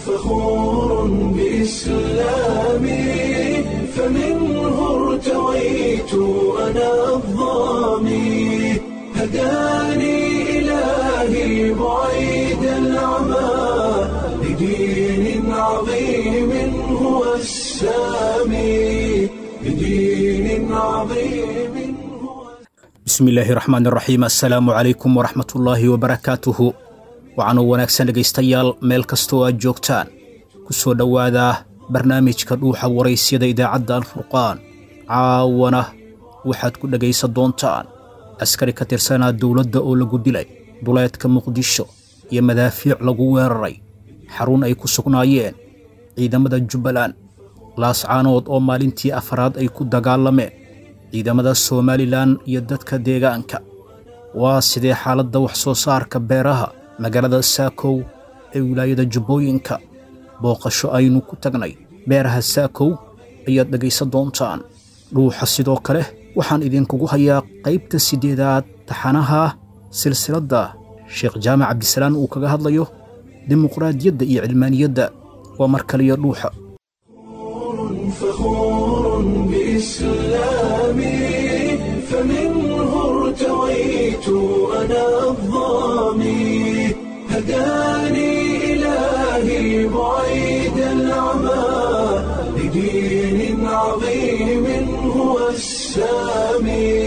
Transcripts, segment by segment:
فخور بإسلامي فمنه ارتويت أنا الضامي هداني إلهي بعيد العمى لدين عظيم هو السامي لدين عظيم هو bismillaahi raxmaan raxiim assalaamu calaykum waraxmatullaahi wabarakaatuhu waxaanuu wanaagsan dhegaystayaal meel kastoo aad joogtaan ku soo dhowaada barnaamijka dhuuxa waraysyada idaacadda alfurqaan caawana waxaad ku dhegaysan doontaan askari ka tirsanaa dowladda oo lagu dilay duleedka muqdisho iyo madaafiic lagu weeraray xarun ay ku sugnaayeen ciidamada jubbaland laascaanood oo maalintii afraad ay ku dagaalameen ciidamada somalilan iyo dadka deegaanka waa sidee xaaladda wax soo saarka beeraha magaalada saakow ee wilaayada jubbooyinka booqasho aynu ku tagnay beeraha saakow ayaad dhegaysan doontaan dhuuxa sidoo kale waxaan idinkugu hayaa qaybta siddeedaad taxanaha silsiladda sheekh jaamac cabdisalaan uu kaga hadlayo dimuqraadiyadda iyo cilmaaniyadda waa mar kaliya dhuuxa فخور بإسلامي فمنه ارتويت أنا الضامي هداني إلهي بعيد العمى لدين عظيم هو السامي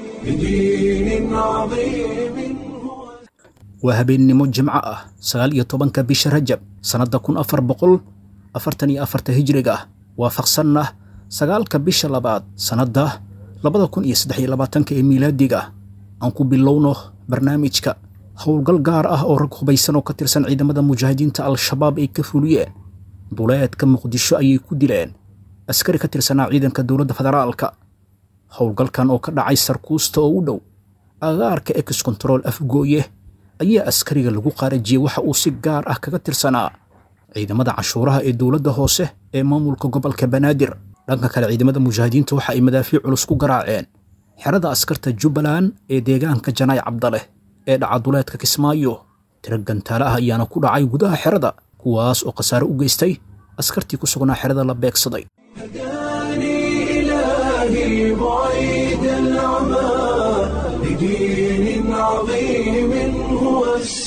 لدين عظيم هو waa habeennimo jimco ah sagaal iyo tobanka bisha rajab sannadda kun afar boqol afartan iyo afarta hijriga ah waafaqsanna sagaalka bisha labaad sannadda labada kun iyo saddex iyo labaatanka ee miilaadiga ah aan ku bilowno barnaamijka howlgal gaar ah oo rag hubaysan oo ka tirsan ciidamada mujaahidiinta al-shabaab ay ka fuliyeen duleedka muqdisho ayay ku dileen askari ka tirsanaa ciidanka dowladda federaalka howlgalkan oo ka dhacay sarkuusta oo u dhow agaarka ex control afgooye ayaa askariga lagu qaarajiyey waxa uu si gaar ah kaga tirsanaa ciidamada canshuuraha ee dowladda hoose ee maamulka gobolka banaadir dhanka kale ciidamada mujaahidiinta waxa ay madaafiic culus ku garaaceen xerada askarta jubbaland ee deegaanka janaay cabdaleh ee dhaca duleedka kismaayo tiro gantaale ah ayaana ku dhacay gudaha xerada kuwaas oo khasaare u geystay askartii ku sugnaa xerada la beegsaday هداني إلهي بعيد العمى لدين عظيم هو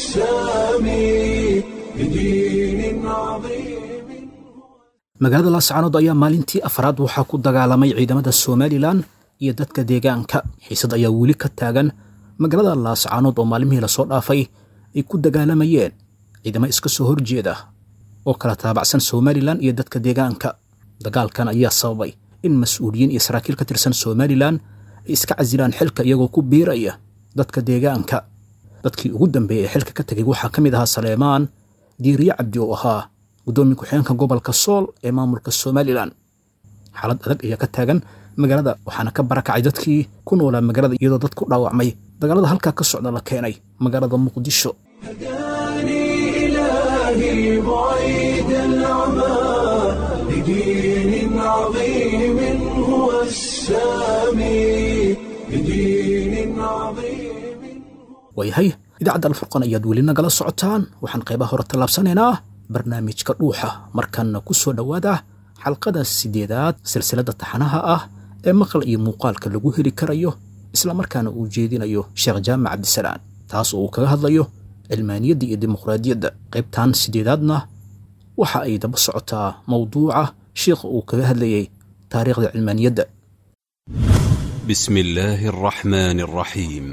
السامي لدين عظيم magaalada laascaanood ayaa maalintii afraad waxaa ku dagaalamay ciidamada somalilan iyo dadka deegaanka xiisad ayaa weli ka taagan magaalada laascaanood oo maalmihii lasoo dhaafay ay ku dagaalamayeen ciidamo iska soo horjeeda oo kala taabacsan somalilan iyo dadka deegaanka dagaalkan ayaa sababay in mas-uuliyiin iyo saraakiil ka tirsan somalilan ay iska casilaan xilka iyagoo ku biiraya dadka deegaanka dadkii ugu dambeeyey ee xilka ka tegay waxaa ka mid ahaa saleemaan diiriye cabdi oo ahaa guddoomiye ku-xigeenka gobolka sool ee maamulka somalilan xaalad adag ayaa ka taagan magaalada waxaana ka barakacay dadkii ku noolaa magaalada iyadoo dad ku dhaawacmay dagaalada halkaa ka socda la keenay magaalada muqdisho هداني إلهي بعيد العمى لدين عظيم هو السامي لدين عظيم waayahay idaacadda alfurqan ayaad weli nagala socotaan waxaan qaybaha hore tallaabsanaynaa barnaamijka dhuuxa markanna ku soo dhowaada xalqada siddeedaad silsiladda taxanaha ah ee maqal iyo muuqaalka lagu heli karayo islamarkaana uu jeedinayo sheekh jaamac cabdisalaan taas oo uu kaga hadlayo cilmaaniyadda iyo dimuqraadiyadda qaybtan siddeedaadna waxa ay daba socotaa mowduuca sheikha uu kaga hadlayay taariikhda cilmaaniyadda بسم الله الرحمن الرحيم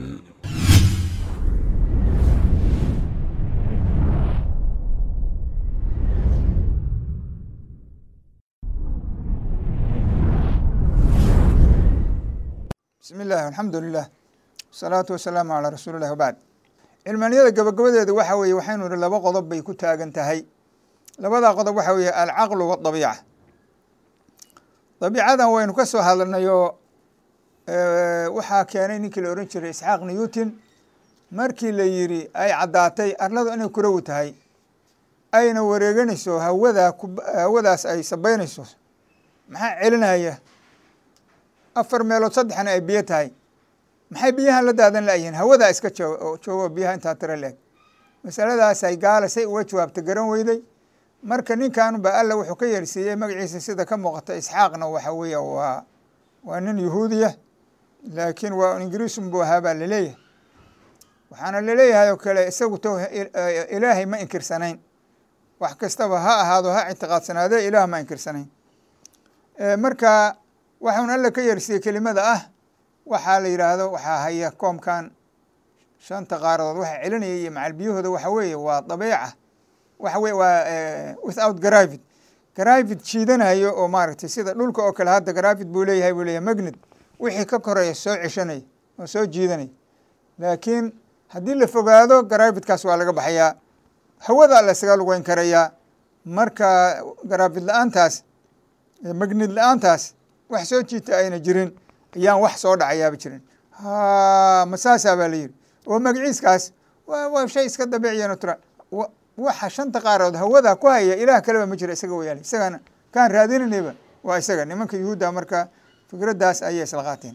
bismi illaahi alxamdu lilah wasalaatu wasalaamu calaa rasuulillahi wabacd cilmaaniyada gabagabadeeda waxa weeye waxaynu ihi laba qodob bay ku taagan tahay labadaa qodob waxa weeye alcaqlu wadabiica dabiicadan waynu ka soo hadalnay oo waxaa keenay ninkii la ohan jiray isxaaq newton markii la yiri ay caddaatay arladu inay kurawi tahay ayna wareeganayso hawadaa hawadaas ay sabeynayso maxaa celinaya afar meelood saddexna ay biyo tahay maxay biyahan la daadan layihiin hawadaa iska joogo joogo biyaha intaa tira leeg masaladaas ay gaala say uga jawaabta garan weyday marka ninkanba alla wuxuu ka yeersiiyey magaciisa sida ka muuqata isxaaqna waxa weeye waa waa nin yahuudiya laakiin waa ingiriisun buu ahaa baa laleeyahay waxaana laleeyahay oo kale isagu to ilaahay ma inkirsanayn wax kastaba ha ahaado ha ictiqaadsanaadee ilaah ma inkirsanayn marka waxuun alla ka yeersiiyey kelimada ah waxaa la yidhaahdo waxaa haya koomkan shanta qaaradood waxa celinaya iyo macalbiyahooda waxa weeye waa dabeeca waxa weye waa without garavid garavid jiidanayo oo maaragtay sida dhulka oo kale hadda garavid buu leeyahay buu leeyahay magnet wixii ka koreeya soo ceshanaya oo soo jiidanaya laakiin haddii la fogaado garavidkaas waa laga baxayaa hawada la isaga lugeyn karayaa marka garavid la-aantaas magnid la-aantaas wax soo jiita ayna jirin ayaan wax soo dhacayaaba jirin ha masaasaa baa la yidhi oo magaciiskaas wa waa shay iska dabiiciya natural waxa shanta qaarood hawada ku haya ilaah kaleba ma jira isaga wayaala isagana kaan raadinanayba waa isaga nimanka yuhuudda marka fikraddaas ayay isla qaateen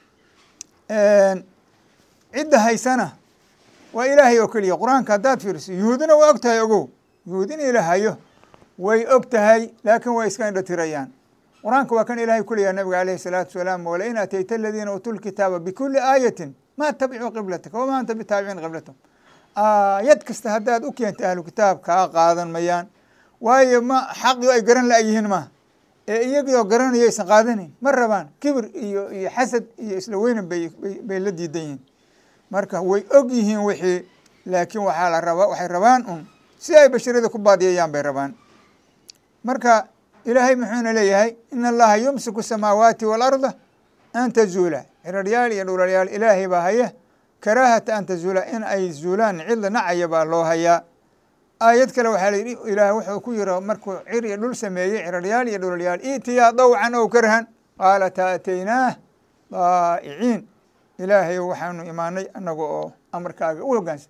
cidda haysana waa ilaahay oo keliya qur-aanka haddaad fiiriso yuhuudina waa og tahay ogow yuhuud in ilaah hayo way og tahay laakiin way iska indho tirayaan qur-aanka waa kan ilaahay ku leeyahay nabiga alayhi salaatu wasalaam walain atayta aladiina uutuu lkitaaba bikuli aayatin ma tabicuu qiblataka wama anta bitaabicin qiblatahum aayad kasta haddaad u keenta ahlu kitaab kaa qaadan mayaan waayo ma xaqii ay garan la-yihiin ma ee iyagii oo garanayo aysan qaadanayn ma rabaan kibir iyo iyo xasad iyo isla weynan bay bay la diidan yihiin marka way og yihiin wixii laakiin waxaa la rabaa waxay rabaan un si ay basharada ku baadiyayaan bay rabaan marka ilaahay muxuuna leeyahay in allaha yumsiku samaawaati waalarda an tazuula ciraryaal iyo dhulalyaal ilaahay baa haya karaahata an tazuula in ay zuulaan cidla nacaya baa loo hayaa aayad kale waxaa la yidhi ilaah wuxuu ku yiri markuu cir iyo dhul sameeyey ciraryaal iyo dhulalyaal itiyaa dawcan ow karhan qaala taataynaah daa'iciin ilaahay waxaanu imaanay annaga oo amarkaaga u hoggaansan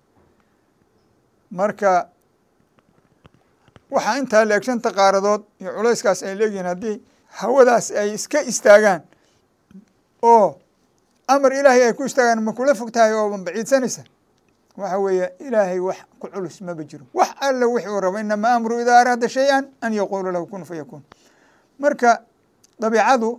marka waxaa intaa leeg shanta qaaradood iyo culayskaas ay leeyihiin haddii hawadaas ay iska istaagaan oo amar ilaahay ay ku istaagaan ma kula fog tahay oo baciidsanaysa waxa weeye ilaahay wax ku culus maba jiro wax alla wixi uu rabo inamaa amru idaa araada shay-an an yaquula lahu kun fayakuun marka dabiicadu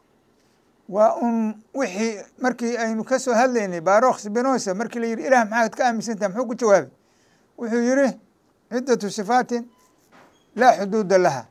waa un wixii markii aynu ka soo hadlaynay barokh spinosa markii la yidhi ilah maxaad ka aaminsantaha muxuu ku jawaabay wuxuu yidhi ciddatu sifaatin laa xuduuda laha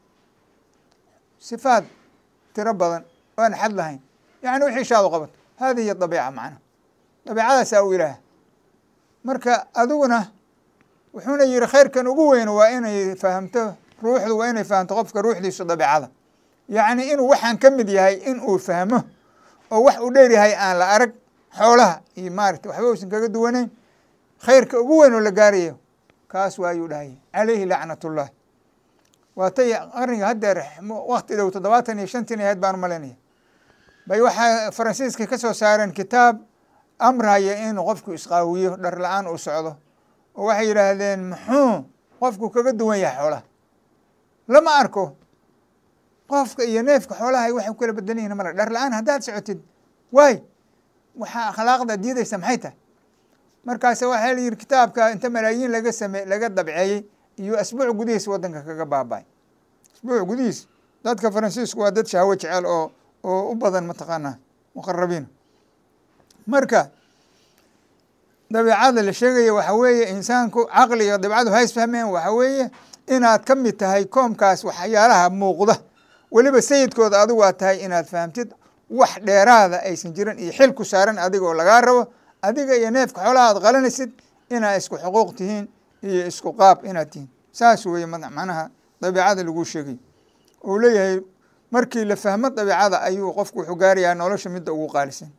sifaat tiro badan oan xad lahayn yani wixii shaadu qabato hadi hiy dabiica macna dabiicadaasaa u ilaah marka adiguna wuxuuna yihi khayrkan ugu weyn waa inay fahamto ruuxdu waa inay fahamto qofka ruuxdiisu dabiicada yacni inuu waxaan ka mid yahay in uu fahmo oo wax uu dheer yahay aan la arag xoolaha iyo maarata waxba uusan kaga duwanayn khayrka ugu weyn oo la gaarayo kaas waayuu dhahaya calayhi lacnat ullah waatay qarniga haddeer wakti dhow toddobaatan iyo shantin ahayd baan umalaynaya bay waxaa faransiiska ka soo saareen kitaab amraya in qofku isqaawiyo dhar la-aan uu socdo oo waxay yidhaahdeen muxuu qofku kaga duwan yahay xoolaha lama arko qofka iyo neefka xoolaha waxay ku kala bedelan yihin mara dhar la-aan haddaad socotid waay waxaa akhlaaqda diidaysa maxay tahay markaas waxaa la yihi kitaabka inta malaayiin laga same laga dabceeyey iyo asbuuc gudihiis waddanka kaga baaba-ay asbuuc gudihiis dadka faransiisku waa dad shahwo jecel oo oo u badan mataqaanaa muqarabiina marka dabiicada la sheegaya waxa weeye insaanku caqliga dabicadu ha isfahmeen waxa weeye inaad ka mid tahay koomkaas waxyaalaha muuqda weliba sayidkooda adigu aad tahay inaad fahamtid wax dheeraada aysan jirin iyo xil ku saaran adiga oo lagaa rabo adiga iyo neefka xoolaha aad qalanaysid inaad isku xuquuq tihiin iyo isku qaab inaad tihiin saas weeye macnaha dabiicada lagu sheegay uu leeyahay markii la fahmo dabiicada ayuu qofku wuxuu gaarayaa nolosha midda ugu qaalisan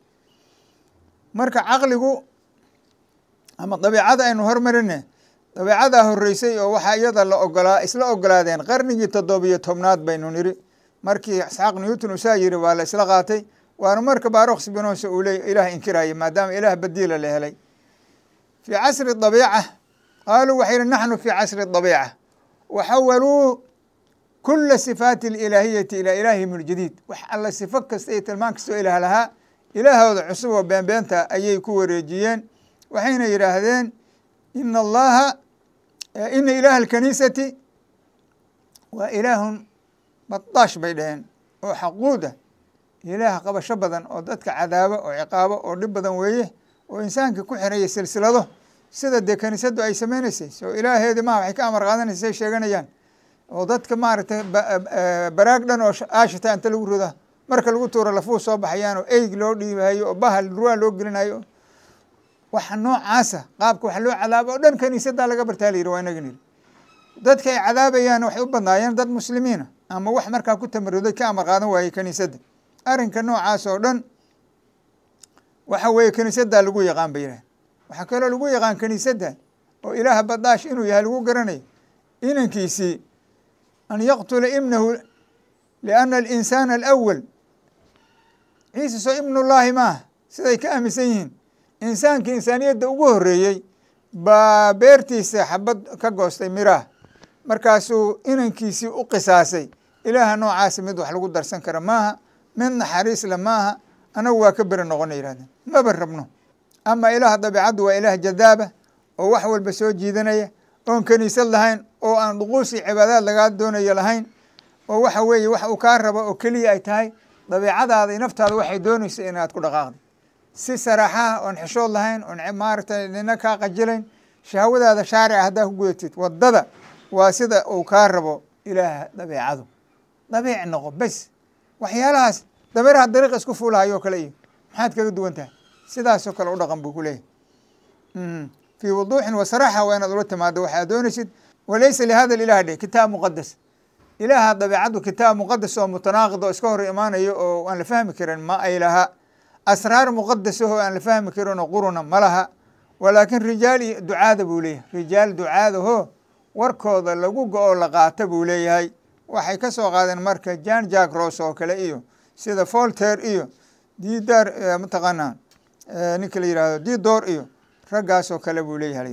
marka caqligu ama dabiicada aynu hormarine dabiicadaa horeysay oo waxaa iyada la ogolaa isla ogolaadeen qarnigii toddobiyo tobnaad baynu niri markii isxaaq newton usaa yiri waa la isla qaatay waana marka barokh spinosa uu leey ilaah inkiraya maadaama ilaah badiila la helay fii casri dabiica qaaluu waxay yihi naxnu fii casri dabiica waxawaluu kula sifaati alilaahiyati ilaa ilaahihim ljadiid wax alla sifo kasta iyo tilmaan kastoo ilaah lahaa ilaahooda cusub oo beenbeenta ayay ku wareejiyeen waxayna yidhaahdeen ina allaha ina ilaaha alkaniisati waa ilaahun badaash bay dhaheen oo xaquud ah ilaah qabasho badan oo dadka cadaabo oo ciqaabo oo dhib badan weeye oo insaanka ku xiraya silsilado sida dee kaniisadu ay sameynaysay soo ilaaheedi maha waxay ka amar qaadanaysa say sheeganayaan oo dadka maaragtay baraag dhan oo aashita inta lagu roda marka lagu tuuro lafuu soo baxayaan oo eyg loo dhiibahayo oo bahal ruwaa loo gelinayo waxa noocaasa qaabka wax loo cadaabo oo dhan kaniisadaa laga bartaa la yidhi waa inagan yidhi dadka ay cadaabayaan waxay u badnaayeen dad muslimiina ama wax markaa ku tamaruday ka amar qaadan waayey kaniisadda arrinka noocaas oo dhan waxa weeye kaniisaddaa lagu yaqaan ba yidhaah waxaa kaloo lagu yaqaan kaniisadda oo ilaaha badaash inuu yahay lagu garanayo inankiisii an yaqtula ibnahu lianna alinsaana alawal ciise soo ibnullaahi maaha siday ka aaminsan yihiin insaankii insaaniyadda ugu horreeyey baa beertiisa xabad ka goostay miraah markaasuu inankiisii u qisaasay ilaaha noocaasi mid wax lagu darsan kara maaha mid naxariisle maaha anagu waa ka beri noqona yihahdeen maba rabno ama ilaah dabiicaddu waa ilaah jadaaba oo wax walba soo jiidanaya oon kaniisad lahayn oo aan dhuquusi cibaadaad lagaa doonayo lahayn oo waxa weeye wax uu kaa rabo oo keliya ay tahay dabiicadaada iyo naftaada waxay doonaysa inaad ku dhaqaaqda si saraaxaha oon xishood lahayn oon maaragtay nina kaa qajilayn shahwadaada shaarica haddaa ku gudatid waddada waa sida uu kaa rabo ilaaha dabiicadu dabiic noqo bes waxyaalahaas dabeeraha dariiq isku fuulahayo o kale iyo maxaad kaga duwan tahay sidaasoo kale u dhaqan buu ku leeyahy fii wuduuxin wa saraaxa waa inaad ula timaado waxaad doonaysid walaysa lihada ilah dheh kitaab muqadas ilaaha dabiicaddu kitaab muqadas oo mutanaaqid oo iska hor imaanayo oo aan la fahmi karin ma ay laha asraar muqadasahoo aan la fahmi karin oo quruna ma laha walaakin rijaal iyo ducaada buu leeyahay rijaal ducaadahoo warkooda lagu go-o la qaata buu leeyahay waxay ka soo qaadeen marka jan jack ros oo kale iyo sida folter iyo didar mataqaanaa ninka la yihahdo didor iyo raggaas oo kale buu leeyahay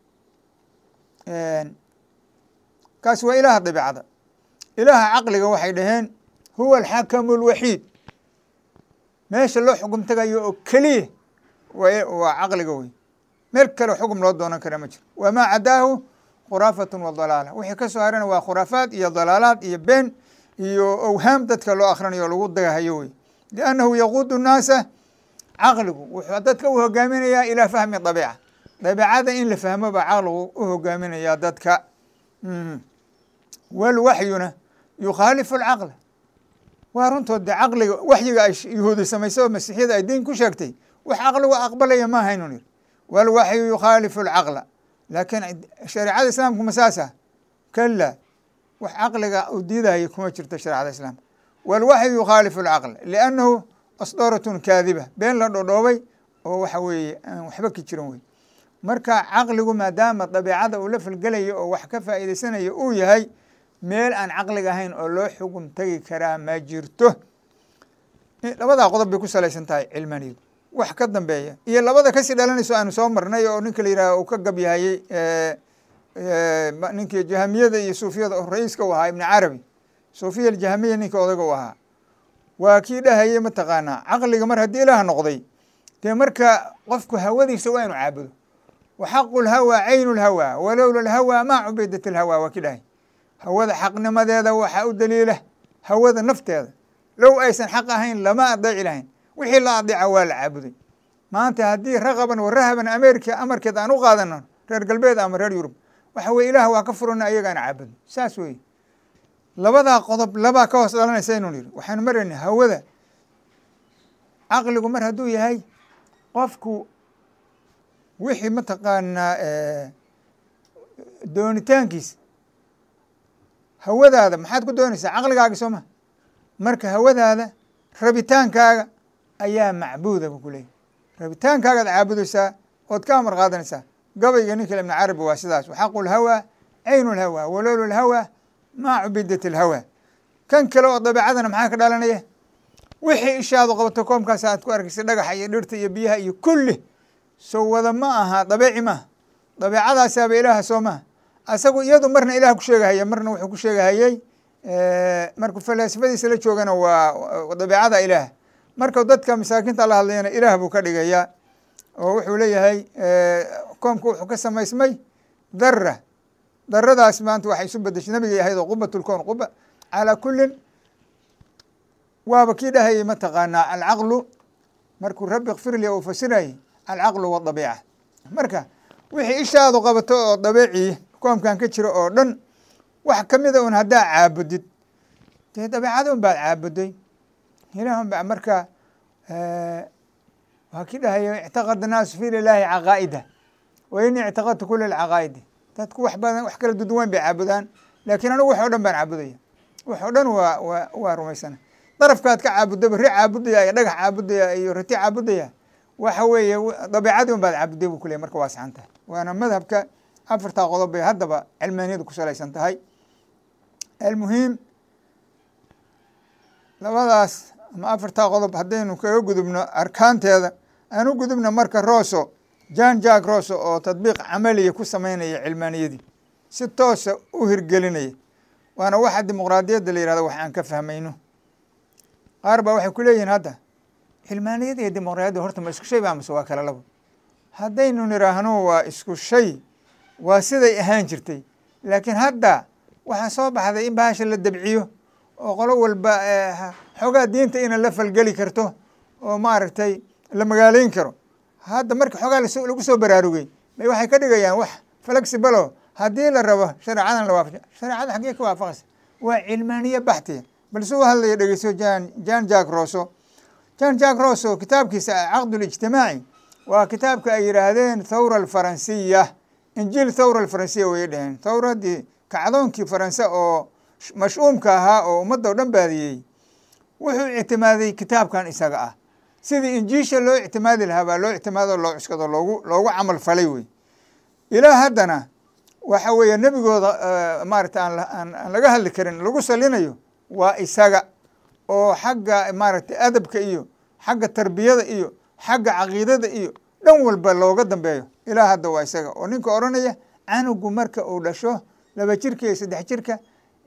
kaas waa ilaaha dabiicada ilaaha caqliga waxay dhaheen huwa alxakamu alwaxiid meesha loo xukum tagayo oo keliya waa caqliga wey meel kale xukum loo doonan kara ma jiro wamaa cadaahu khuraafatun wa dalaala wixii ka soo harana waa khuraafaad iyo dalaalaad iyo been iyo owhaam dadka loo akhrinayo o lagu dagahayo wey liannahu yaquudu nnaasa caqligu wuxuu dadka u hogaaminayaa ilaa fahmi dabiica dabiicada in la fahmo baa caqligu u hogaaminayaa dadka walwaxyuna yukhaalifu alcaqla waa runtood de caqliga waxyiga ay yuhuudi samaysay oo masiixiyada ay diin ku sheegtay wax caqligu aqbalaya ma haynun yiri walwaxyu yukhaalifu alcaqla laakiin shareecada islaamku ma saasa kala wax caqliga uu diidaya kuma jirto shareecada islaamka walwaxyu yukhaalifu alcaqla liannahu asdooratun kaadiba been la dhodhoobay oo waxa weeye aan waxba ka jiran wey marka caqligu maadaama dabiicada uu la falgelayo oo wax ka faa'iidaysanayo uu yahay meel aan caqliga ahayn oo loo xugun tegi karaa ma jirto labadaa qodob bay ku salaysan tahay cilmaniyadu wax ka dambeeya iyo labada kasii dhalanayso aanu soo marnay oo ninka la yidhaha uu ka gabyahayey ninkii jahamiyada iyo suufiyada oo ra-iiska u ahaa ibni carabi suufiya aljahamiya ninka odaga u ahaa waa kii dhahayey mataqaanaa caqliga mar haddii ilaah noqday dee marka qofku hawadiisa waa inu caabudo wa xaqu lhawaa caynu lhawaa walowla lhawaa maa cubidat lhawaa waa ki dhahay hawada xaqnimadeeda waxaa u daliila hawada nafteeda low aysan xaq ahayn lama adeeci lahayn wixii la adeeca waa la caabuday maanta haddii raqaban wa rahaban america amarkeed aan u qaadano reer galbeed ama reer yurub waxa weye ilaah waa ka furana ayagaan caabudno saas weye labadaa qodob labaa ka hoos dhalanaysa inu yiri waxaanu marayna hawada caqligu mar hadduu yahay qofku wixii mataqaanaa doonitaankiisa hawadaada maxaad ku doonaysaa caqligaaga soo ma marka hawadaada rabitaankaaga ayaa macbuuda bu ku leeyahy rabitaankaagaad caabudaysaa ood ka amar qaadanaysaa gabayga ninka ibn carabi waa sidaas waxaqu lhawaa caynu lhawaa walowla lhawaa maa cubidat alhawaa kan kale oo dabeicadana maxaa ka dhalanaya wixii ishaadu qabato koomkaas aad ku arkaysa dhagaxa iyo dhirta iyo biyaha iyo kulli soo wada ma aha dabeeci maaha dabeicadaasaaba ilaaha soo maha asagu iyadu marna ilaah ku sheegahaya marna wuxuu ku sheegahayey markuu falaasifadiisa la joogana waa dabeicada ilaah markau dadka masaakiinta la hadlayana ilaah buu ka dhigayaa oo wuxuu leeyahay koomka wuxuu ka samaysmay dara daradaas maanta waxay isu bedeshay nabigay ahayd oo qubat lkown quba calaa kullin waaba kii dhahayay mataqaanaa alcaqlu markuu rabbi kfirli uu fasirayay alcaqlu wadabiica marka wixii ishaadu qabato oo dabeecii koomkan ka jira oo dhan wax kamida un haddaa caabudid dee dabeecada un baad caabuday ilaahun ba marka waa kii dhahaya ictaqada naasu fi lilaahi caqaa'ida wa ini ictaqadtu kula lcaqaa'idi dadku wax badan wax kala duduwan bay caabudaan laakiin anigu wax o dhan baan caabudaya wax o dhan waa waa waa rumaysana darafkaad ka caabudaba ri caabudaya iyo dhagax caabudaya iyo rati caabudaya waxa weeye dabiicadii un baad caabuday bu kuley marka waa saxan tahay waana madhabka afartaa qodob bay haddaba cilmaaniyadu ku salaysan tahay almuhiim labadaas ama afartaa qodob haddaynu kaga gudubno arkaanteeda aan u gudubno marka roso jan jack roso oo tadbiiq camaliya ku sameynaya cilmaaniyadii si toosa u hirgelinaya waana waxa dimuqraadiyadda la yihahdo wax aan ka fahmayno qaar baa waxay ku leeyihiin hadda cilmaaniyada iyo dimuqraadiyadda horta ma isku shay ba mase waa kala labo haddaynu niraahno waa isku shay waa siday ahaan jirtay laakiin hadda waxaa soo baxday in bahasha la dabciyo oo qolo walba xoogaa diinta ina la falgeli karto oo maaragtay la magaaleyn karo hadda marka xoogaa lagu soo baraarugay bay waxay ka dhigayaan wax flexible haddii la rabo shareecadan la waafaja shareecada xaggee ka waafaqaysa waa cilmaaniye baxtiya balse u hadlaya dhegeyso jan jan jack roso jan jack roso kitaabkiisa caqd lijtimaaci waa kitaabka ay yidhaahdeen thawra alfaransiya injiil thawra alfaransiya wayay dhaheen thawradii kacdoonkii faranse oo mash'uumka ahaa oo ummadda o dhan baadiyey wuxuu ictimaaday kitaabkan isaga ah sidii injiisha loo ictimaadi lahaa baa loo ictimaado loo cuskado loogu loogu camal falay wey ilaa haddana waxa weeye nebigooda maarata aan aan laga hadli karin lagu salinayo waa isaga oo xagga maaragtay adabka iyo xagga tarbiyada iyo xagga caqiidada iyo dhan walba looga dambeeyo ilaa hadda waa isaga oo ninka odhanaya canugu marka uu dhasho laba jirka iyo saddex jirka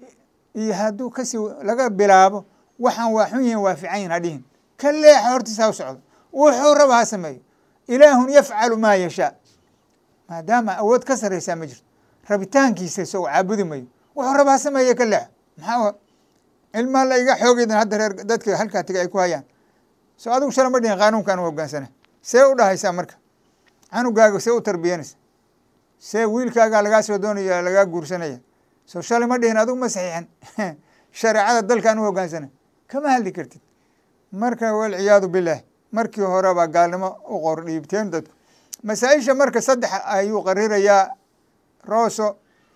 iyo hadduu kasii laga bilaabo waxaan waa xun yihin waa fiican yihin hadhihin ka leexa hortiisa ha u socdo wuxuu raba ha sameeyo ilaahun yafcalu maa yashaa maadaama awood ka sarreysaa ma jirto rabitaankiisa isagoo caabudi mayo wuxuu raba ha sameeye ka leexo maxaa cilmaa la iga xoogeydan hadda reer dadka halkaa tiga ay ku hayaan so adigu shala ma dhihin qaanuunkan u hogaansana see u dhahaysaa marka canugaaga see u tarbiyanaysa see wiilkaagaa lagaa soo doonaya lagaa guursanaya so shalay ma dhihin adigu ma saxiixan shareecada dalkan u hogaansana kama hadli kartid marka walciyaadu bilaah markii hore baa gaalnimo u qor dhiibteen dadku masaa-isha marka saddex ayuu qarirayaa roso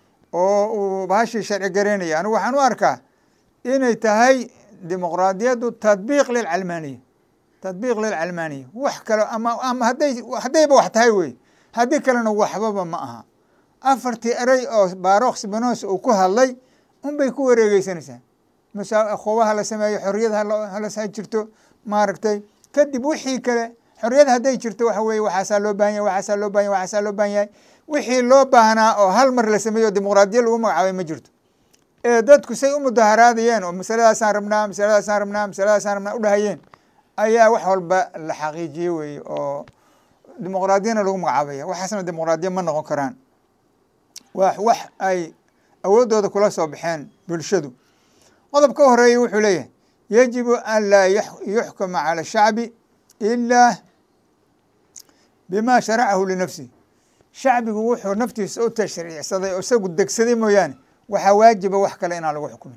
oo uu bahashii sharci garaynaya anigu waxaan u arkaa inay tahay dimuqraadiyaddu tadbiiq lilcalmaaniya tadbiiq lilcalmaaniya wax kale ama ama hadday haddayba wax tahay wey haddii kalena waxbaba ma aha afartii erey oo barokh spinosa uu ku hadlay unbay ku wareegeysanaysaa masa khubaha la sameeyo xorriyad halas jirto maaragtay kadib wixii kale xorriyad hadday jirto waxa weye waxaasaa loo bahan yahay waxaasaa loo bahan yahay waxaasaa loo bahan yahay wixii loo baahnaa oo hal mar la sameeyo dimuqraadiya lagu magacaabay ma jirto ee dadku say u mudaharaadayeen oo masaladaasaan rabnaa masaladaasaan rabnaa masaladaasaan rabnaa u dhahayeen ayaa wax walba la xaqiijiyey weye oo dimuqraadiyana lagu magacaabaya waxaasna dimuqraadiya ma noqon karaan waa wax ay awooddooda kula soo baxeen bulshadu qodob ka horeeya wuxuu leeyahay yajibu an laa yuxkama cala shacbi ilaa bima sharacahu linafsihi shacbigu wuxuu naftiisa u tashriicsaday oo isagu degsaday mooyaane waxaa waajiba wax kale inaan lagu xukumin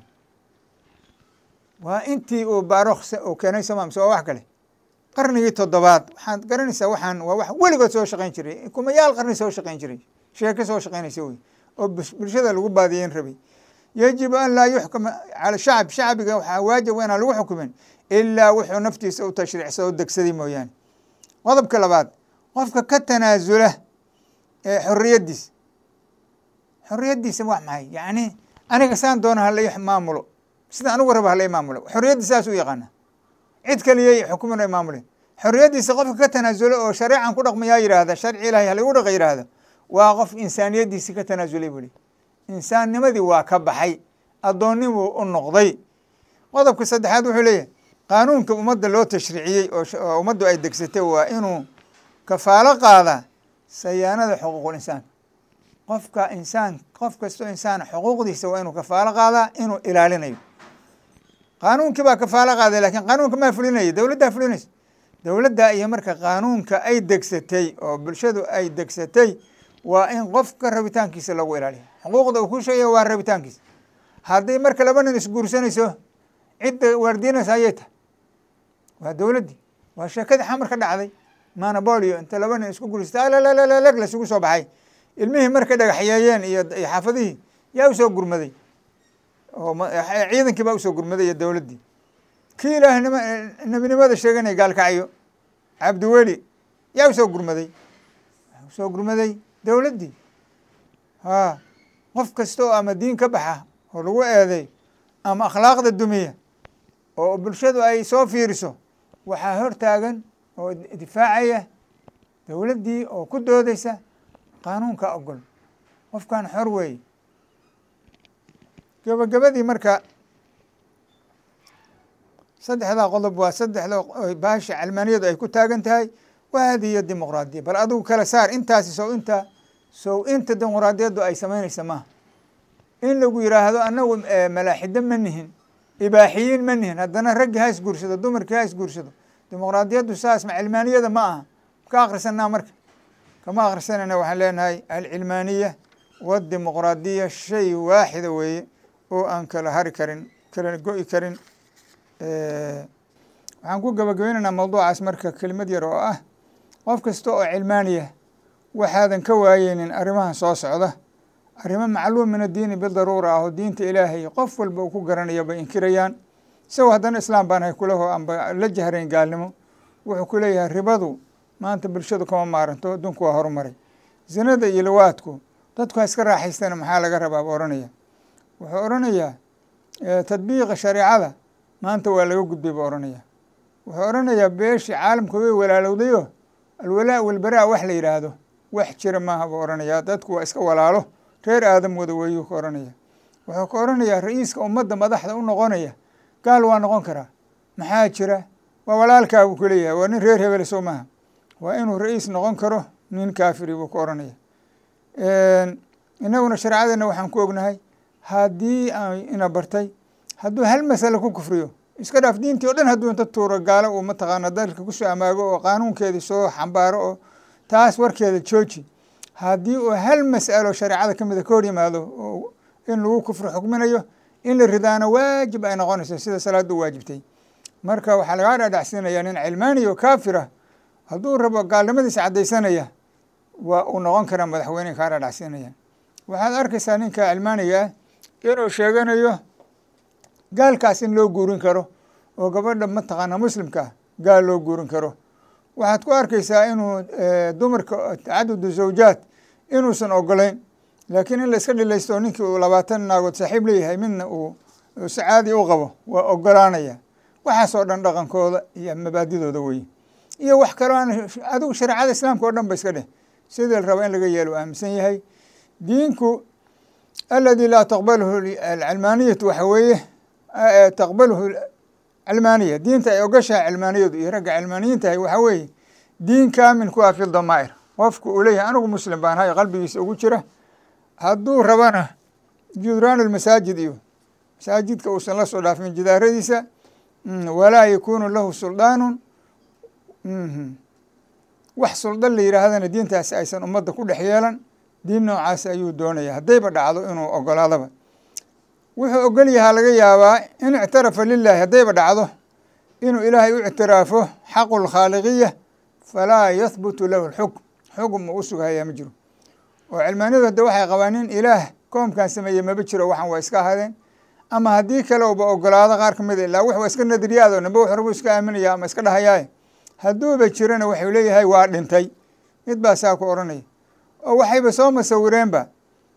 waa intii uu barokh uu keenay soma mise waa wax kale qarnigii toddobaad waxaad garanaysaa waxaan waa wax weligood soo shaqayn jiray kumayaal qarni soo shaqayn jiray sheeke soo shaqaynaysa wey oo bulshada lagu baadiyeyn rabay yajibu an laa yuxkama cala shacb shacbiga waxaa waajib inaan lagu xukumin ilaa wuxuu naftiisa u tashriicsado o degsaday mooyaane qodobka labaad qofka ka tanaasula ee xorriyaddiisa xorriyaddiisa wax maxay yacni aniga saan doona hala maamulo sida anigu raba hala maamulo xorriyaddi saas u yaqaana cid kaliyay xukumin ay maamuleen xorriyaddiisa qofka ka tanaasula oo shareecan ku dhaqmayaa yidhaahda sharci ilahay halaigu dhaqa yidhaahda waa qof insaaniyaddiisi ka tanaasulay buli insaannimadii waa ka baxay addoonnimuu u noqday qodobka saddexaad wuxuu leeyahay qaanuunka ummadda loo tashriiciyey oo ummaddu ay degsatay waa inuu kafaalo qaada sayaanada xuquuqul insaanka qofka insaan qof kastoo insaan xuquuqdiisa waa inuu kafaalo qaadaa inuu ilaalinayo qaanuunkii baa kafaalo qaaday lakiin qaanuunka maa fulinaya dowladdaa fulinaysa dowladda iyo marka qaanuunka ay degsatay oo bulshadu ay degsatay waa in qofka rabitaankiisa lagu ilaaliyo xuquuqda uu ku sheegaya waa rabitaankiisa haddii marka laba nin isguursanayso cidda waardiinaysa ayay tahay waa dowladdii waa sheekadii xamar ka dhacday manabolio inta laba nin isku guursata alalalag lasugu soo baxay ilmihii markay dhagaxyeeyeen iyo iyo xaafadihii yaa usoo gurmaday oo ciidankii baa usoo gurmaday iyo dowladdii kii ilaahnima nebinimada sheeganaya gaalkacyo cabdiweli yaa usoo gurmaday usoo gurmaday dowladdii ha qof kasta oo ama diin ka baxa oo lagu eeday ama akhlaaqda dumiya oo bulshadu ay soo fiiriso waxaa hor taagan oo difaacaya dowladdii oo ku doodeysa qaanuunka ogol qofkan xor weeye gebagabadii marka saddexdaa qodob waa saddexda baasha calmaaniyadu ay ku taagan tahay waa hadiyo dimuqraadiya bal adigu kala saar intaasi sow inta sow inta dimuqraadiyaddu ay samaynaysa maaha in lagu yidhaahdo annagu malaaxido ma nihin ibaaxiyiin ma nihin haddana raggi ha isguursado dumarkii ha isguursado dimuqraadiyaddu saas ma cilmaaniyada ma aha ka akrisanaa marka kama akrisanayna waxaan leenahay alcilmaaniya wadimuqraadiya shay waaxida weeye oo aan kala hari karin kala go-i karin waxaan ku gabagabaynaynaa mawduucaas marka kelimad yar oo ah qof kasta oo cilmaaniya waxaadan ka waayeynin arrimahan soo socda arrimo macluum min addiini bidaruura ah oo diinta ilaahay qof walba uu ku garanayo bay inkirayaan isagoo haddana islaam baan hay kuleho anba la jahrayn gaalnimo wuxuu ku leeyahay ribadu maanta bulshadu kama maaranto adduunku waa horumaray zinada iyo lawaadku dadku ha iska raaxaystana maxaa laga rabaa buu ohanaya wuxuu odhanayaa tadbiiqa shareecada maanta waa laga gudbay buu ohanaya wuxuu odhanayaa beeshii caalamka way walaalowdayo alwalaa walbaraa wax la yidhaahdo wax jira maaha buu odhanayaa dadku waa iska walaalo reer aadam wada weeyuu ka odhanaya wuxuu ka odhanayaa ra-iiska ummadda madaxda u noqonaya gaal waa noqon karaa maxaa jira waa walaalkaa buu ku leeyahay waa nin reer hebele soo maaha waa inuu ra-iis noqon karo nin kaafiri buu ka odhanaya inaguna shareecadeenna waxaan ku ognahay haddii ina bartay hadduu hal masale ku kufriyo iska dhaaf diintii o dhan hadduu inta tuuro gaalo uu mataqaana dalka kusoo amaago oo qaanuunkeedii soo xambaaro oo taas warkeeda jooji haddii uu hal mas'alo shareecada ka mida ka hor yimaado oo in lagu kufri xukminayo in la ridaana waajib ay noqonayso sida salaadda u waajibtay marka waxaa lagaa dhaadhacsiinaya nin cilmaaniya oo kaafira hadduu rabo gaalnimadiisa caddaysanaya waa uu noqon karaa madaxweyne kaa dhaadhacsiinaya waxaad arkaysaa ninka cilmaaniga ah inuu sheeganayo gaalkaas in loo guurin karo oo gabadha mataqaana muslimka gaal loo guurin karo waxaad ku arkaysaa inuu dumarka tacadudu zawjaad inuusan ogolayn laakiin in la iska dhilaysto ninkii uu labaatan naagood saaxiib leeyahay midna uu si caadi u qabo waa ogolaanaya waxaasoo dhan dhaqankooda iyo mabaadidooda weye iyo wax kaloo aan adigu shareecada islaamka oo dhan ba iska dheh sidii la raba in laga yeelo aaminsan yahay diinku aladi laa taqbalhu alcilmaaniyatu waxa weeye taqbalhu cilmaaniya diinta ay ogashahay cilmaaniyadu iyo ragga cilmaaniyiintahay waxaa weeye diin kaamin ku ah fi damaa'ir qofku uu leeyahay anigu muslim baan hay qalbigiisa ugu jira hadduu rabana judraan almasaajid iyo masaajidka uusan la soo dhaafin jidaaradiisa walaa yakunu lahu suldaanun wax suldan la yidhaahdana diintaasi aysan ummadda ku dhex yeelan diin noocaas ayuu doonaya haddayba dhacdo inuu ogolaadaba wuxuu ogol yahaa laga yaabaa in ictarafa lilahi haddayba dhacdo inuu ilaahay u ictiraafo xaqu lkhaaliqiya falaa yahbutu lahu lxukm xukm uu u sughayaa ma jiro oo cilmaaniyadu hadde waxay qabaan nin ilaah koomkan sameeye maba jiro waxan waa iska ahadeen ama haddii kale uba ogolaado qaar ka mida ilaa wax waa iska nadriyaado namba wax rabuu iska aaminaya ama iska dhahayaaye hadduuba jirana waxuu leeyahay waa dhintay mid baa saa ku odhanaya oo waxayba soo masawireenba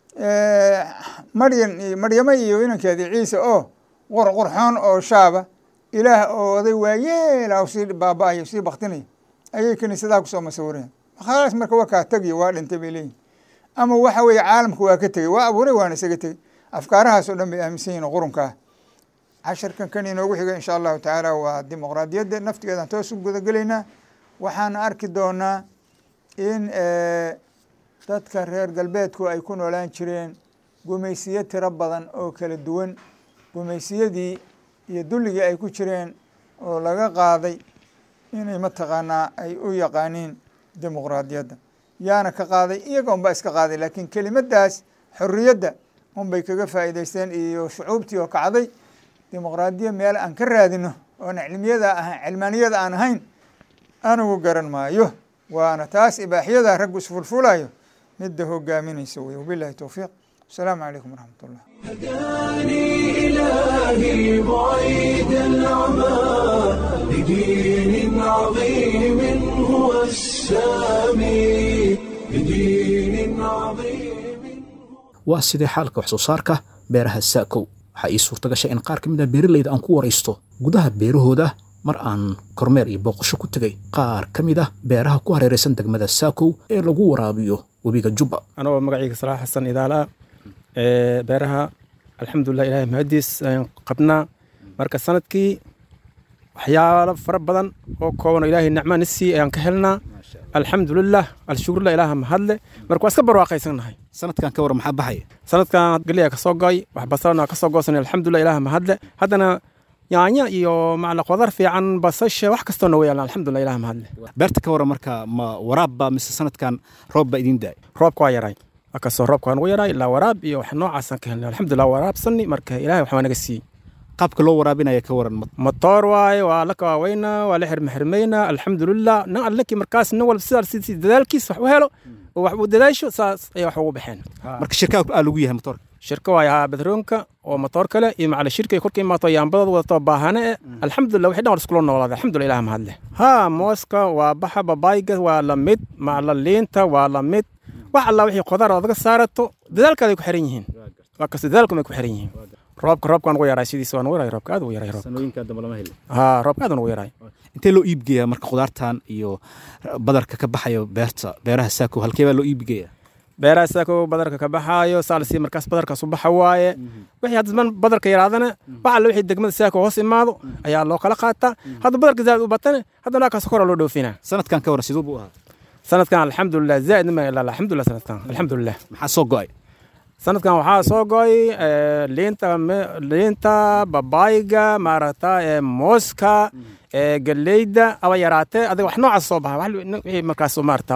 maryan iyo maryamo iyo inankeedii ciise oo qurqurxoon oo shaaba ilaah oo oday waayeela sii baaba-ayo sii baktinaya ayay kiniisadaha kusoo masawireen khalaas marka waa kaa tegiyo waa dhintay bay leeyihin ama waxa weeye caalamka waa ka tegey waa abuuray waana isaga tegey afkaarahaas oo dhan bay aaminsan yihin qurunkaa casharkan kan inoogu xiga insha allahu tacaala waa dimuqraadiyadda naftigeedaan toos u gudagelaynaa waxaana arki doonaa in dadka reer galbeedku ay ku noolaan jireen gumaysiyo tiro badan oo kala duwan gumaysiyadii iyo dulligii ay ku jireen oo laga qaaday inay mataqaanaa ay u yaqaaniin dimuqraadiyadda yaana ka qaaday iyaga unbaa iska qaaday laakiin kelimadaas xorriyadda unbay kaga faa'iidaysteen iyo shucuubtii oo kacday dimuqraadiya meel aan ka raadino oon cilmiyada ahayn cilmaaniyada aan ahayn anigu garan maayo waana taas ibaaxiyada raggu isfulfulayo midda hogaaminaysa wey wabilahi towfiiq asalaamu calaykum waraxmat ullah هداني إلهي بعيد العمى لدين عظيم هو السامي لدين عظيم waa sidee xaalka wax soo saarka beeraha saakow waxaa ii suurta gashay in qaar ka mid a beeralayda aan ku waraysto gudaha beerahooda mar aan kormeer iyo booqasho ku tegay qaar ka mid ah beeraha ku hareeraysan degmada saakow ee lagu waraabiyo webiga jubba anagoo magacayga salaax xasan idaala ee beeraha alxamdulilah ilahay mahadiis ayaan qabnaa marka sanadkii waxyaalo fara badan oo kooban oo ilaahay nicmaan isii ayaan ka helnaa alxamdulilah alshukurlah ilaaha mahadle marka waa iska barwaaqaysannahay sanadkan ka waran maxaa baxaya sanadkan geliya ka soo goy wax basalana ka soo goosanay alxamdulilah ilaaha mahadle haddana yaanya iyo macla qodar fiican basasha wax kastoona way yaalaan alxamdulilah ilaaha mahadle beerta ka waran marka ma waraab baa mise sanadkan roob baa idiin daay roobka waa yaray akasoo roobka waa nagu yaray ilaa waraab iyo wax noocaasaan ka helnay alxamdulilah waraabsani marka ilahay wax waa naga siiyey qaabka loo waraabinaya ka waran matoor waaye waa la kawaaweynaa waa la xirmaxirmaynaa alxamdulilah nin allakii markaas nin walba sidaas si dadaalkiis wax u helo oo wax uu dadaasho saas ayay wax ugu baxeen marka shirkaa aa lagu yahay motoorka shirka waaye haa badroonka oo matoor kale iyo macala shirka ay korka imaato yaambadooda wadato baahane e alxamdulilah wixii dhan war iskula noolaaday alxamdulilah ilaah mahadle haa mooska waa baxa babaayga waa la mid macla liinta waa la mid wax alla wixii qodaar odaga saarato dadaalkaaday ku xiran yihiin waa kasta dadaalkumay ku xiran yihiin roobka roobka waa nugu yaray sidiisa waa nugu yaray roobka aad ugu yaray roobka sanooyinka dambe lama helin haa roobka aad ugu yaray intee loo iibgeeyaa marka khudaartan iyo badarka ka baxayo beerta beeraha saako halkee baa loo iibgeeyaa beeraha saako badarka ka baxaayo saalsi markaas badarkaas u baxa waaye wixii hadda man badarka yaraadana wax alla wixii degmada saako hoos imaado ayaa loo kala qaataa hadda badarka zaad u batane haddana kaas kora loo dhoofinaa sanadkan ka waran siduu buu ahaa sanadkan alxamdulilah zaa'id ma ilaa alxamdulilah sanadkan alxamdulilah maxaa soo go'ay sanadkan waxaa soo goy liinta liinta babaayga maaragta mooska galeyda aba yaraatee adiga wax noocaas soo baxa wixii markaas maarata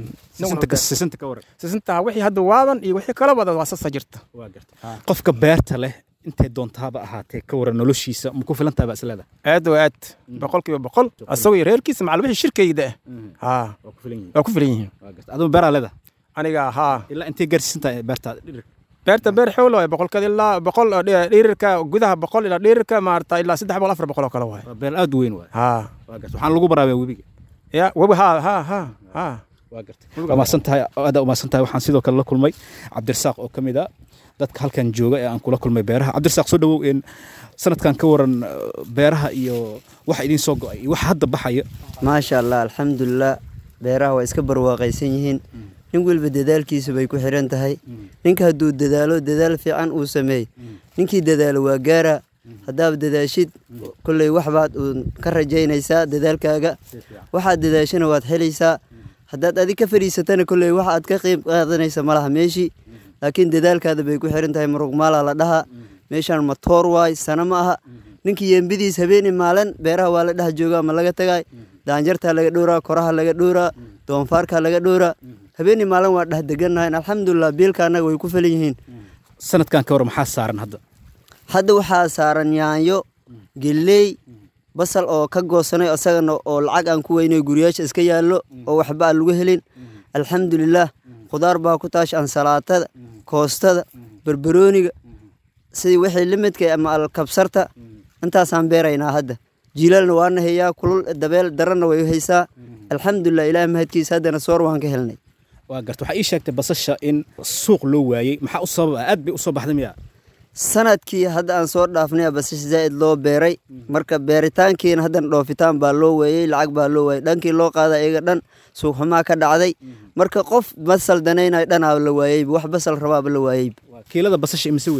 sisinta ka waran sisinta wixii hadda waaban iyo wixii kala wada waa sasa jirta qofka beerta leh intay doontaaba ahaatee ka waran noloshiisa ma ku filan tahay baa isleeda aad oo aad boqolkiiba boqol asagoo iyo reerkiisa macal wixii shirkayda ah haa waa ku filan yihiin aduma beeraa leeda aniga haa ilaa intay gaarsiisan tahay beerta beerta beer xoolo waay boqolkeed ilaa boqol dhirirka gudaha boqol ilaa dhirirka maarata ilaa saddex boqol afar boqol oo kale waay waa beer aad u weyn waay haa waxaan lagu baraabiyaa webiga ya webi haa haa haa haa waa mahadsan tahay aad u mahadsan tahay waxaan sidoo kale la kulmay cabdirasaaq oo ka mid a dadka halkan jooga ee aan kula kulmay beeraha cabdirasaaq soo dhawow in sanadkan ka waran beeraha iyo waxa idiin soo go'ay iyo waxa hadda baxaya maasha allah alxamdulilah beeraha waa iska barwaaqaysan yihiin nin walba dadaalkiisa bay ku xiran tahay ninka hadduu dadaalo dadaal fiican uu sameey ninkii dadaalo waa gaara haddaad dadaashid kolley waxbaad uun ka rajaynaysaa dadaalkaaga waxaad dadaashana waad helaysaa haddaad adig ka fadhiisatana kolley waxa aad ka qiib qaadanaysa malaha meeshii laakiin dadaalkaada bay ku xiran tahay muruqmaala la dhahaa meeshaan matoor waay sana ma aha ninkii yeembidiis habeeni maalin beeraha waa la dhaha jooga ama laga tagay daanjartaa laga dhowraa koraha laga dhowraa doonfaarkaa laga dhowraa habeeni maalin waa dheh degannahayn alxamdulilah biilka annaga way ku falan yihiin sanadkan ka waran maxaa saaran hadda hadda waxaa saaran yaanyo geley basal oo ka goosanay isagana oo lacag aan ku weynay guriyaasha iska yaallo oo waxba aan lagu helin alxamdulilah khudaar baa ku taash ansalaatada koostada barbarooniga sidii wixii limidka ama alkabsarta intaasaan beeraynaa hadda jiilaalna waana hayaa kulul dabeel darana way haysaa alxamdulilah ilaah mahadkiisa haddana soor waan ka helnay waa garta waxaa ii sheegtay basasha in suuq loo waayey maxaa u sababa aad bay u soo baxday miya sanadkii hadda aan soo dhaafnay basasha zaa'id loo beeray marka beeritaankiina haddana dhoofitaan baa loo weeyey lacag baa loo waayey dhankii loo qaada iyaga dhan suuqxumaa ka dhacday marka qof basal danaynayo dhanaa la waayeyba wax basal rabaaba la waayeyba kiilada basasha imise weeye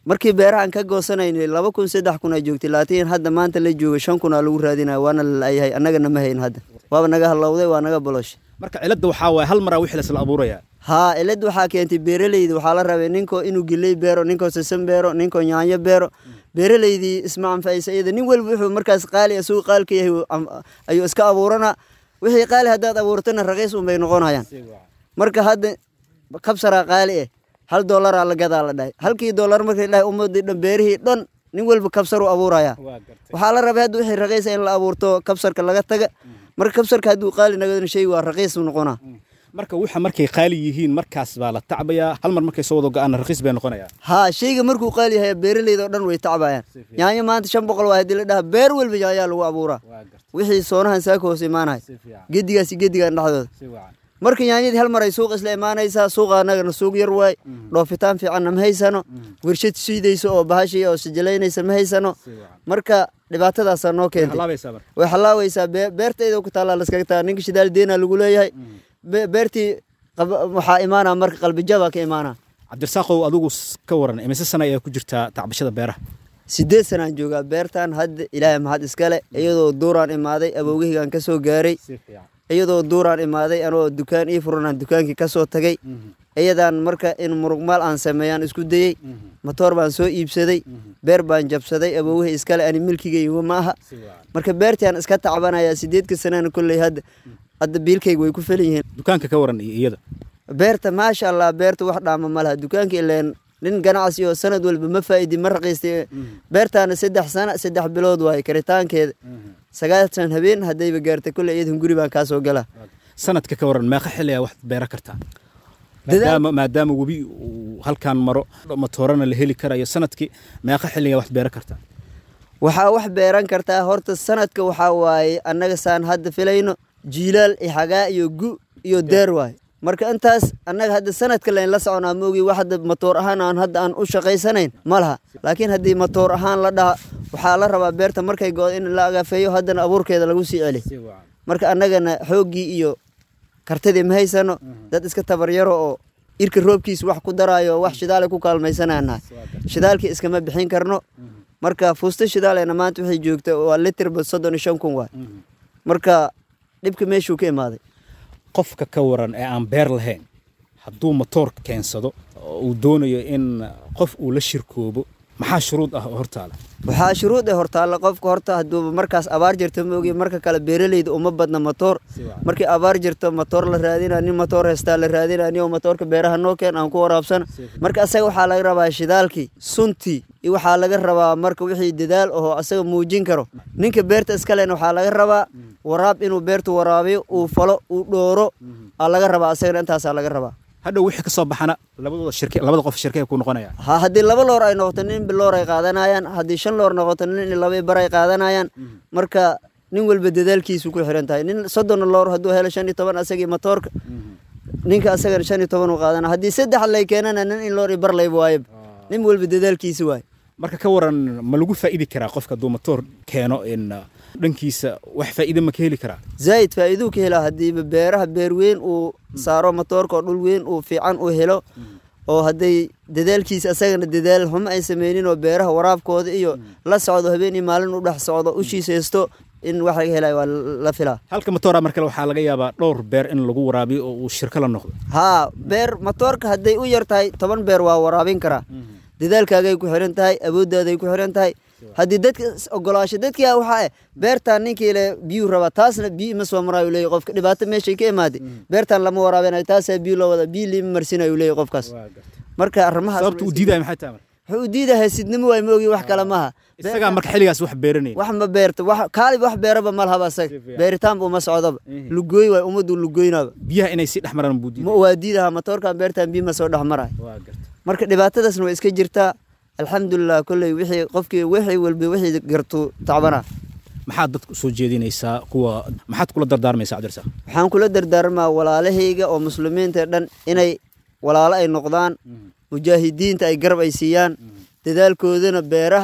markii beerahan ka goosanaynay laba kun saddex kun aa joogtay laakiin hadda maanta la jooga shan kun aa lagu raadinaya waana la la'yahay annagana ma hayn hadda waaba naga hallowday waa naga boloshay marka cilada waxaa waaye hal maraa wixii lasla abuurayaa haa cilad waxaa keentay beeraleyda waxaa la rabay ninkoo inuu geley beero ninkoo sasan beero ninkoo yaanyo beero beeraleydii isma anfacaysa iyada nin walba wuxuu markaas qaali asugu qaalka yahay uu am- ayuu iska abuuranaa wixii qaali haddaad abuurtana raqiis unbay noqonayaan marka hadda kabsaraa qaali eh hal doolaraa la gadaa la dhahay halkii doolar markii la dhahay ummadii dhan beerihii dhan nin walba kabsaruu abuuraya waxaa la rabay hadda wixii raqiisa in la abuurto kabsarka laga taga marka kabsarka hadduu qaali nagadana shay waa raqiis u noqonaa marka waxa markay qaali yihiin markaas baa la tacbayaa hal mar markay soo wada go-aan raqiis bay noqonayaa haa shayga markuu qaali yahay beeraleyda oo dhan way tacbayaan yaanyo maanta shan boqol waa haddii la dhaha beer walba yaanyaa lagu abuuraa wixii soonahan saaka hoos imaanaya gedigaasi gedigan dhexdooda marka yaanyadii hal mar ay suuq isla imaanaysaa suuqa annagana suuq yar waay dhoofitaan fiicanna ma haysano warshad siidaysa oo bahashii oo sijalaynaysa ma haysano marka dhibaatadaasaa noo keentay halaabaysaa marka way halaawaysaa bee- beertayda ku taallaa laskaga tagaa ninka shidaal deena lagu leeyahay Be- beertii qab- waxaa imaanaa marka qalbijabaa ka imaanaa cabdirasaaqow adigu s- ka waran imise sana ayaa ku jirtaa tacbashada beeraha sideed sanaan joogaa beertan hadda ilaahay maxad iskale iyadoo duuraan imaaday abowgaheygaan ka soo gaaray iyadoo duuraan imaaday anoo dukaan ii furanaan dukaankii ka soo tagay iyadaan marka in murugmaal aan sameeyaan isku dayey matoor baan soo iibsaday beer baan jabsaday abowgahey iskale ani milkigayga ma aha marka beertiaan iska tacbanayaa sideedka sanana kolley hadda hadda biilkayga way ku felan yihiin dukaanka ka waran iyo iyada beerta maasha allah beerta wax dhaama ma laha dukaanka ileen nin ganacsi oo sanad walba ma faa'idi ma raqiistay beertaana saddex sana saddex bilood waaye karitaankeeda sagaashan habeen haddayba gaartay kolley iyadan guri baan kaa soo galaa sanadka ka waran meeqa xilli ayaa wax beera kartaa Dadaal- maadaama maadaama webi uu halkaan maro matoorana la heli karayo sanadkii meeqa xilligaa wax beera kartaa waxaa wax beeran kartaa horta sanadka waxaa waaye annaga saan hadda filayno jiilaal iyo xagaa iyo gu iyo deer waaye marka intaas annaga hadda sanadka layn la soconaa moogi wax hadda matoor ahaan aan hadda aan u shaqaysanayn ma laha laakiin haddii matoor ahaan la dhaha waxaa la rabaa beerta markay go in la agafeeyo haddana abuurkeeda lagu sii celi marka annagana xooggii iyo kartidii ma haysano dad iska tabaryaro oo irka roobkiis wax ku daraayo wax shidaale ku kaalmaysananahay shidaalkii iskama bixin karno marka fuusta shidaalena maanta waxay joogta waa litirba soddon iyo shan kun waay marka dhibka meeshuu ka imaaday qofka ka waran ee aan beer lahayn hadduu matoor keensado oo uu doonayo in qof uu la shirkoobo maxaa shuruud ah oo hortaala waxaa shuruud ee hortaalla qofka horta hadduuba markaas abaar jirto ma ogi marka kale beeraleyda uma badna matoor markii abaar jirto matoor la raadina nin matoor heystaa la raadina nio matoorka beeraha noo keen aan ku waraabsana marka asaga waxaa laga rabaa shidaalkii suntii iyo waxaa laga rabaa marka wixii dadaal oo asaga muujin karo ninka beerta iskalena waxaa laga rabaa waraab inuu beertu waraabiyo uu falo uu dhooro aa laga rabaa asagana intaasaa laga rabaa hadhow wixii ka soo baxana labadooda shirke labada qof shirkee ku noqonaya ha haddii laba loor ay noqoto nin biloor ay qaadanayaan haddii shan loor noqoto nin iyo laba bar ay qaadanayaan marka nin walba dadaalkiisu ku xiran tahay nin soddon loor hadduu helo shan iyo toban asagii matoorka ninka asagana shan iyo toban uu qaadana haddii saddex lay keenana nin in loor iyo bar layba waayaba nin walba dadaalkiisa waay marka ka waran ma lagu faa'idi karaa qofka hadduu matoor keeno in uh, dhankiisa wax faa'iide ma ka heli karaa zaa'id faa'iiduu ka helaa haddiiba beeraha beer weyn uu saaro matoorka oo dhul weyn uu fiican uu helo oo hadday dadaalkiisa asagana dadaal xumo ay sameynin oo beeraha waraabkooda iyo la socdo habeen iyo maalin u dhex socdo ushiisa haysto in wax laga helayo waa la filaa halka matoora mar kale waxaa laga yaabaa dhowr beer in lagu waraabiyo oo uu shirko la noqdo haa beer matoorka hadday u yar tahay toban beer waa waraabin karaa dadaalkaagay ku xiran tahay awoodaaday ku xiran tahay haddii dadka is ogolaasho dadkia waxaa eh beertaan ninkii le biyuu rabaa taasna biyo ima soo maraayu leeyahy qofka dhibaato meeshay ka imaaday beertaan lama waraabinayo taasaa biyo loo wada biyo liima marsinayu leeyahy qofkaas marka arrimahaas sababta uu diidaya maxay tahay marka wuxuu u diidahay sidnimo waay ma ogi wax kale maaha isagaa marka xilligaas wax beeranaya wax ma beerto wax kaalib wax beeraba ma lahaba asaga beeritaanba uma socdoba lugooy waay ummaddu lugoynaba biyaha inay sii dhex maraan buu diidaya ma waa diidaha matoorkan beertaan biyo ma soo dhex marayo marka dhibaatadaasna waa iska jirtaa alxamdulilah kolley wixii qofkii wixii walba wixii gartu tacbana maxaad dadka usoo jeedinaysaa kuwa maxaad kula dardaarmaysaa cabdirasaaq waxaan kula dardaarmaa walaalahayga oo muslimiinta dhan inay walaalo ay noqdaan mujaahidiinta ay garab ay siiyaan dadaalkoodana beeraha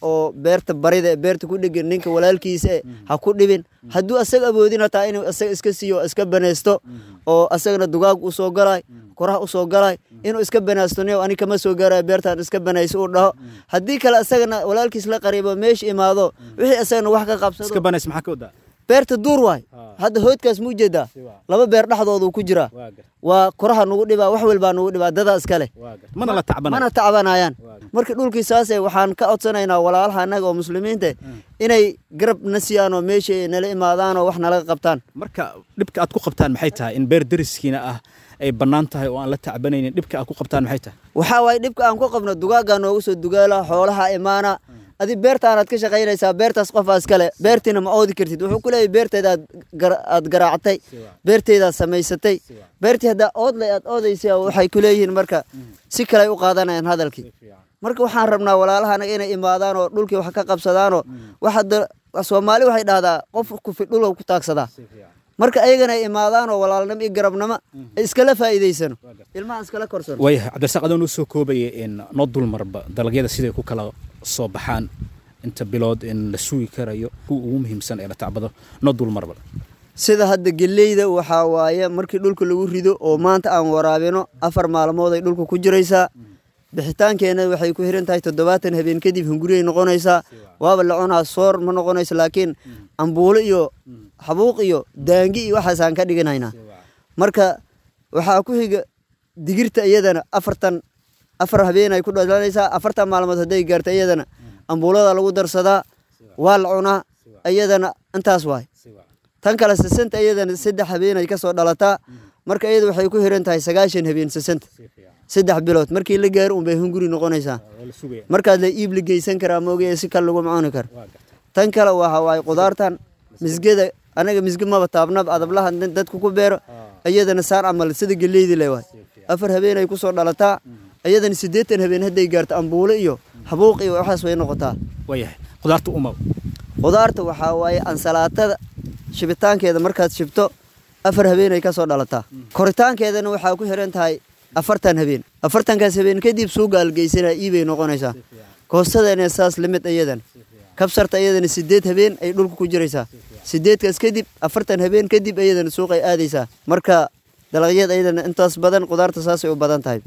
oo beerta barida ee beerta ku dhegan ninka walaalkiisa e ha ku dhibin hadduu asaga awoodin hataa inuu asaga iska siiyo o iska banaysto oo asagana dugaag u soo galay koraha u soo galay inuu iska banaysto niyow ani kama soo gaarayo beertaan iska banayso uu dhaho haddii kale asagana walaalkiis la qariibo meesha imaado wixii asagana wax ka qabsado iska banays maxaa ka wadaa beerta duur waay hadda hoodkaas mu jeedaa laba beer dhexdoodu ku jiraa waa koraha nugu dhibaa wax walbaa nugu dhibaa dadaa iskale mana la tacbanay mana tacbanayaan marka dhulkii saase waxaan ka codsanaynaa walaalaha annaga oo muslimiinta inay garab na siiyaan oo meesha nala imaadaan oo wax nalaga qabtaan marka dhibka aad ku qabtaan maxay tahay in beer deriskiina ah ay bannaan tahay oo aan la tacbanaynin dhibka aad ku qabtaan maxay tahay waxaa waaye dhibka aan ku qabno dugaaggaa noogu soo dugaala xoolaha imaana adi beertaanaad ka shaqaynaysaa beertaas qofaa iskale beertiina ma oodi kartid wuxuu ku leeyahy beerteeda aad garaactay beerteedaad samaysatay beertii haddaa oodlay aad oodaysa waxay ku leeyihiin marka si kale ay u qaadanayaan hadalkii marka waxaan rabnaa walaalahanaga inay imaadaan oo dhulkii wax ka qabsadaanoo waxada soomaali waxay dhahdaa qof kufi dhulka ku taagsadaa marka ayagana ay imaadaanoo walaalnimo iyo garabnimo ay iskala faa'iidaysano ilmaha iskala korsano waayahay cabdirasaaq adoo noo soo koobaya in noo dulmarba dalagyada siday ku kala soo baxaan inta bilood in la sugi karayo kuwa ugu muhiimsan ee la tacbado noo dulmarba sida hadda geleyda waxaa waaye markii dhulka lagu rido oo maanta aan waraabino afar maalmood ay dhulka ku jiraysaa bixitaankeena waxay ku xiran tahay toddobaatan habeen kadib hunguriyay noqonaysaa waaba la cunaa soor ma noqonayso laakiin ambuulo iyo xabuuq iyo daangi iyo waxaasaan ka dhiganaynaa marka waxaa ku xiga digirta iyadana afartan afar habeen ay ku dhalanaysaa afartan maalmood hadday gaarto iyadana ambuulada lagu darsadaa waa la cunaa iyadana intaas waay tan kale sasanta iyadana saddex habeen ay kasoo dhalataa marka iyada waxay ku xiran tahay sagaashan habeen sasanta saddex bilood markii la gaaro unbay hunguri noqonaysaa markaad la iib la geysan karaa maogaya si kale laguma cuni karo tan kale waxa waaye qudaartan misgada anaga misge maba taabnaba adablaha dadku ku beero iyadana saan camal sida geleydi le waay afar habeen ay kusoo dhalataa iyadana siddeetan habeen hadday gaarto ambuulo iyo habuuq iyo waxaas way noqotaa waayahay qudaarta uma qudaarta waxaa waaye ansalaatada shibitaankeeda markaad shibto afar habeen ay kasoo dhalataa koritaankeedana waxaa ku xiran tahay afartan habeen afartankaas habeen kadib suuga algeysanaa iibay noqonaysaa koostadana saas limid iyadan kabsarta iyadana sideed habeen ay dhulka ku jiraysaa sideedkaas kadib afartan habeen kadib iyadana suuqay aadaysaa marka dalagyada iyadana intaas badan qudaarta saasay u badan tahay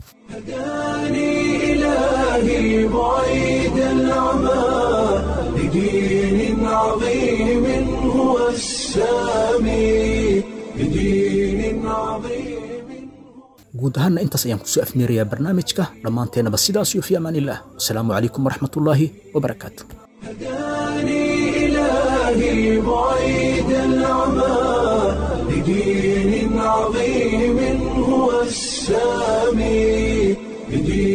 هداني إلهي بعيد العمى لدين عظيم هو السامي لدين عظيم guud ahaanna intaas ayaan kusoo afmeerayaa barnaamijka dhammaanteennaba sidaas iyo fi amaanillaah wasalaamu calaykum waraxmatullaahi wabarakaatu هداني إلهي بعيد العمى لدين عظيم هو السامي لدين